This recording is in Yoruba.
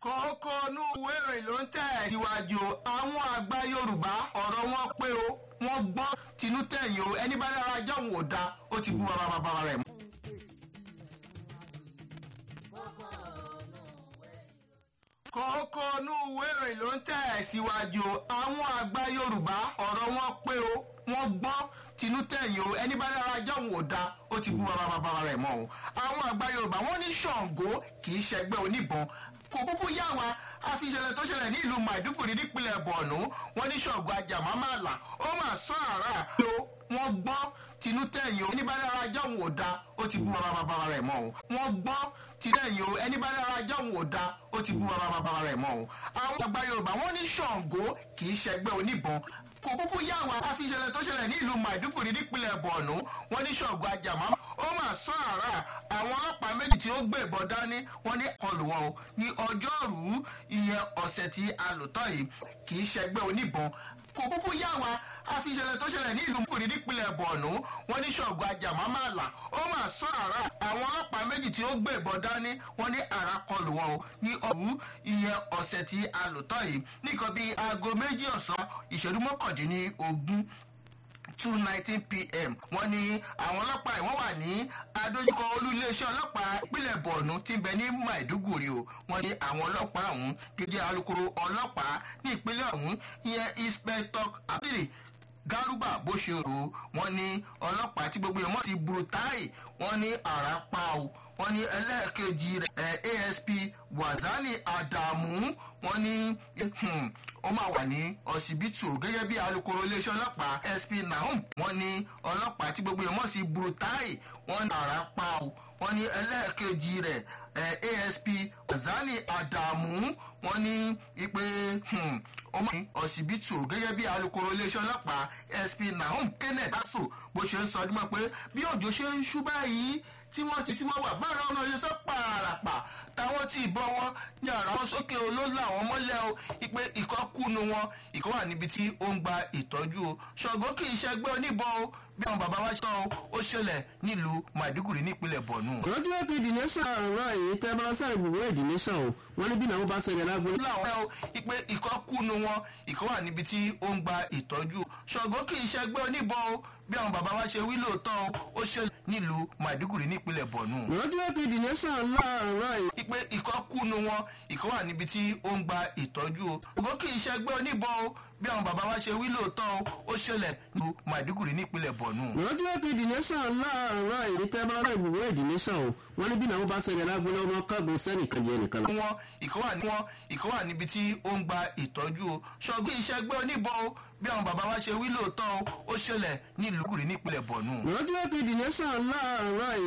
kókó inú ìwé ìròyìn ló ń tẹ̀ síwájú àwọn àgbà yorùbá ọ̀rọ̀ wọn pé o wọ́n gbọ́ tinú tẹ̀yìn o ẹni bá dára jọ̀hún ò da ó ti bú bàbá bàbá rẹ̀ mọ́. kókó inú ìwé ìròyìn ló ń tẹ̀ síwájú àwọn àgbà yorùbá ọ̀rọ̀ wọn pé o wọ́n gbọ́ tinú tẹ̀yìn o ẹni bá dára jọ̀hún ò da ó ti bú bàbá bàbá rẹ̀ mọ́ o àwọn àgbà yorùbá wọ́n ní ṣàǹgó kì í ṣẹgbẹ́ oníbọn kò kúkú yá wa àfiṣẹlẹ tó ṣẹlẹ̀ ní ìlú maiduguri nípínlẹ̀ borno wọ́n ní ṣàǹgó ajàmámàlà ó mà sọ àrà pé wọ́n gbọ́ tinú tẹ̀yìn o ẹni bá dára jọ̀hún ò da ó ti bú bàbá bàbá rẹ̀ mọ́ o wọ́n gbọ́ tinú tẹ̀yìn o ẹni bá dára jọ̀hún ò da ó ti bú bàbá bàbá rẹ̀ mọ́ o àwọn àgbà yorùbá wọ́n ní ṣàǹgó kì í ṣẹgbẹ́ oníbọn kò kúkú yá wa àfiṣẹlẹ tó ṣẹlẹ̀ ní ìlú maiduguri nípínlẹ̀ borno wọ́n ní ṣàǹgó ajàmá ó mà sọ àrà àwọn ọlọ́pàá méjì tí ó gbé ìbọn dání wọ́n ní kọlù wọn o ní ọjọ́rùú ìyẹn ọ̀sẹ̀ tí a lò tán yìí kì í ṣẹgbẹ́ oníbọn kò kúkú yá wa àfiṣẹlẹ tó ṣẹlẹ̀ ní ìlú maiduguri nípínlẹ̀ borno wọ́n ní ṣàǹgó ajàmámàlà ó mà sọ àrà àwọn ọlọ́pàá méjì tí ó gbé ìbọn dání wọ́n ní àrà kọlù wọn o ní ọ̀rùú ìyẹn ọ̀sẹ̀ tí a lò tán yìí nìkan bíi aago méjì ọ̀sán ìṣẹ́jú mọ́kàndínlógún two nineteen pm wọ́n ní àwọn ọlọ́pàá ìwọ́n wà ní adójúkọ olú iléeṣẹ́ ọlọ́pàá ìpínlẹ̀ borno tí ń bẹ ní maiduguri o wọ́n ní àwọn ọlọ́pàá ọ̀hún gẹ́gẹ́ alukoro ọlọ́pàá ní ìpínlẹ̀ ọ̀hún ìyẹn inspector abdul garuba bó ṣe rò ó wọ́n ní ọlọ́pàá tí gbogbo ìmọ̀ ti brutai wọ́n ní àrà pa o wọ́n ní ẹlẹ́ẹ̀kejì rẹ̀ asp wazani adamu wọ́n ní ó máa wà ní ọsibítù gẹ́gẹ́ bí alūkkóró iléeṣẹ́ ọlọ́pàá sp nahum wọ́n ní ọlọ́pàá tí gbogbo ìmọ̀ sí brutai wọ́n ní àrà pa o wọ́n ní ẹlẹ́ẹ̀kejì rẹ̀ asp wazani adamu wọ́n ní ipe ó máa ní ọsibítù gẹ́gẹ́ bí alūkkóró iléeṣẹ́ ọlọ́pàá sp nahum kenneth daso bó ṣe ń sọ ọdún mọ́ pé bí òjò ṣe ń ṣú báyìí tí wọ́n ti tí wọ́n wà bára ọ̀nà ṣe sọ pààràpà táwọn tí ìbọn wọn ní ara wọn sókè olóòlù àwọn mọ́lẹ̀ o ìpè ìkọ́ kúnu wọn ìkọ́ wà níbi tí ó ń gba ìtọ́jú o ṣọ̀gbọ́n kì í ṣẹgbẹ́ oníbọn o bí àwọn bàbá wa ṣe tán o ó ṣẹlẹ̀ nílùú maiduguri nípínlẹ̀ borno. lọ́jọ́ ètò ìdìníṣàn àrùn èyí tẹ́ bá sáré ìbùwé ìdìníṣàn o wọ́n ní bí náà wọ́n bá ṣẹlẹ̀ lágbo. láwọn ẹ̀ o ìpè ìkọ́ kúnu wọn ìkọ́ wà níbi tí ó ń gba ìtọ́jú o ṣọ̀gbọ́n kì í ṣẹgbẹ́ oníbọn o bí àwọn bàbá wa ṣe wí lóòótọ́ o ó ṣẹlẹ̀ nílùú maiduguri nípínlẹ̀ borno. lọ́jọ́ ètò ìdìníṣàn láàárọ̀ yìí. ìpè ìkọ́ kúnu wọn ìkọ́ wà níbi tí ó ń gba ìtọ́jú o ṣọ̀gbọ́n kì í ṣẹgbẹ́ oníbọn o bí àwọn bàbá wa ṣe wí lóòótọ́ o ó ṣẹlẹ̀ nílùú maiduguri nípínlẹ̀ borno. lọ́jọ́ ètò ìdìníṣàn láàárọ̀ yìí tẹ́ bá sáré ìbùwé ìdìníṣàn o wọ́n ní bí náà wọ́n bá ṣẹlẹ̀ lágbo lọ́wọ́ kágun sẹ́nìkan jẹ́ nìkan lọ. wọn ìkọ́ wà ní wọn ìkọ́ wà níbi tí ó ń gba ìtọ́jú o ṣọ̀gbọ́n ìṣẹ́gbẹ́ oníbọn o bí àwọn bàbá wa ṣe wí lóòótọ́ o ó ṣẹlẹ̀ nílùú kùrì nípínlẹ̀ borno. lọ́jọ́ ètò ìdìníṣàn láàárọ̀ yìí.